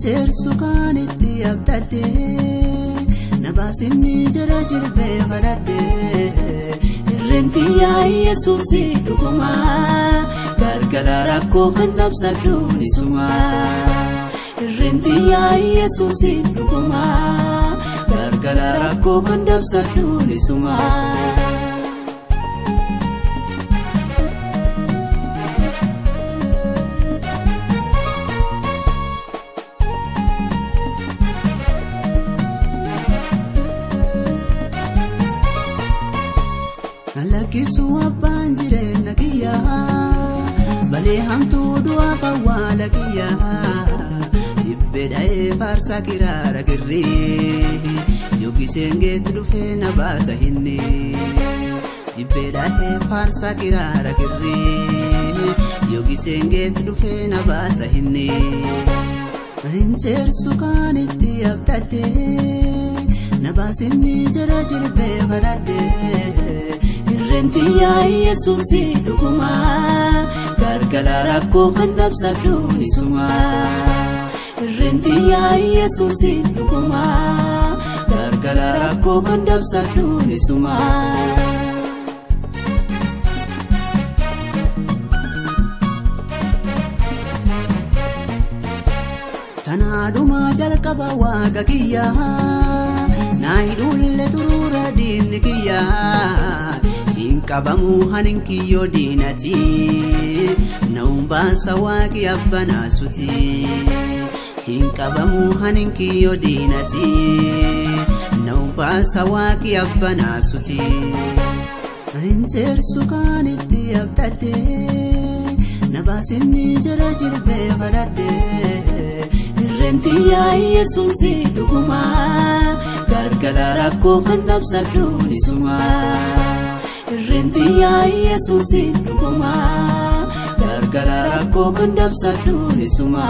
Injeersu kan itti abdadhee na baasinni jala jilbee kadhadhee irreenti yaa'ii yesuusi dhuguma gargala rakkoo kan dabsadhu nisuma irreenti yaa'ii yesuusi dhuguma gargala rakkoo kan dabsadhu nisuma. Lakkisu abbaan jireenya kiyyaa balee hamtuu du'aaf awwaala kiyyaa dhibbee dha'ee faarsaa kiraara kirrii yookiin geetti dhufee na baasa hinni dhibbee dha'ee faarsaa kiraara kirrii yookiin geetti dhufee na baasa hinni. Injeersu kan itti abdadhee na baasinni jala jilbee kadhadhee. Irreenti yaa'ii yesuusi dhuguma gargala rakkoo kan dabsadhu nisuma. Irreenti yaa'ii yesuusi dhuguma gargala rakkoo kan dabsadhu nisuma. Tanaadhuma jalqaba waaqa kiyyaa naa hidhuullee turuura diinni kiyyaa. qabamu hanin kiyyoo diinati na'uun baasa waaqi abbanaasuti hin qabamu hanin kiyyoo diinati na'uun baasa waaqi abbanaasuti. Injeersu kan itti abdadhee na baasinni jala jilbee kadhadhee irreenti yaa'ii yesuusi dhuguma gargala rakkoo kan dabsadhu nisuma. Irreenti yaa'ii yesuusi dhuguma gargala rakkoo kan dabsadhu nisuma.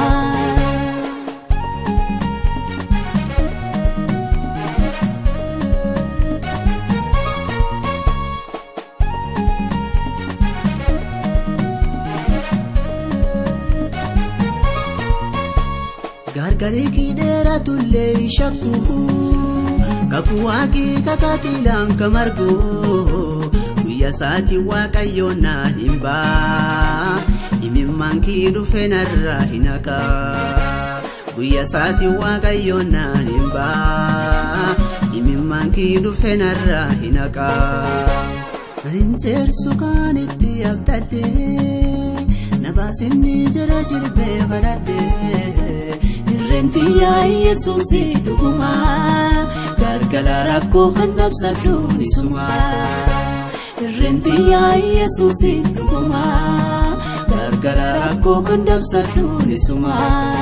Gargarii kiidheera tullee shakku kakuu waaqii kakatiilaan kamargoo. Guyyaa saati waaqayyoon na dhimba imimmaan kii dhufe narraa hin haqa. Guyyaa saati waaqayyoon na dhimba imimmaan kii dhufe narraa hin haqa. Injeersu kan itti abdadhee na baasinni jala jilbee kadhadhee irreenti yaa'ii yesuusi dhuguma gargala rakkoo kan dabsadhu nisuma. Irreenti yaa'ii yesuusi dhuguma gargala rakkoo kan dabsadhu nisuma.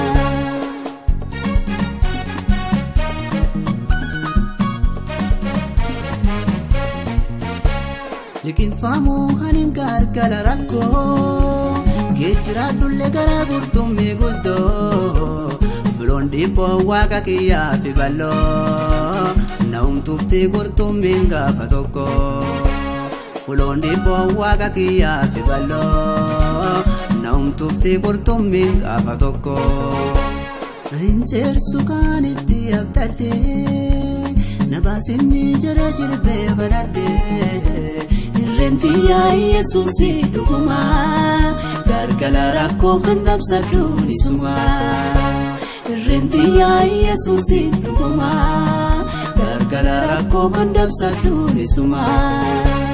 Liqinfamuu hanin gargala rakkoo geejjiraadhullee gara qurxummii guddoo filoon dhiibboo waaqa kiyyaa fi balloo na'umtuuftii qurxummiin gaafa tokko. Fuloon dhiibboo waaqa kiyyaa fi balloo na'umtuuftii qurxummiin gaafa tokko. Injeersu kan itti abdadhee na baasinni jala jilbee kadhadhee irreenti yaa'ii yesuusi dhuguma gargala rakkoo kan dabsadhu nisuma. Irreenti yaa'ii yesuusi dhuguma gargala rakkoo kan dabsadhu nisuma.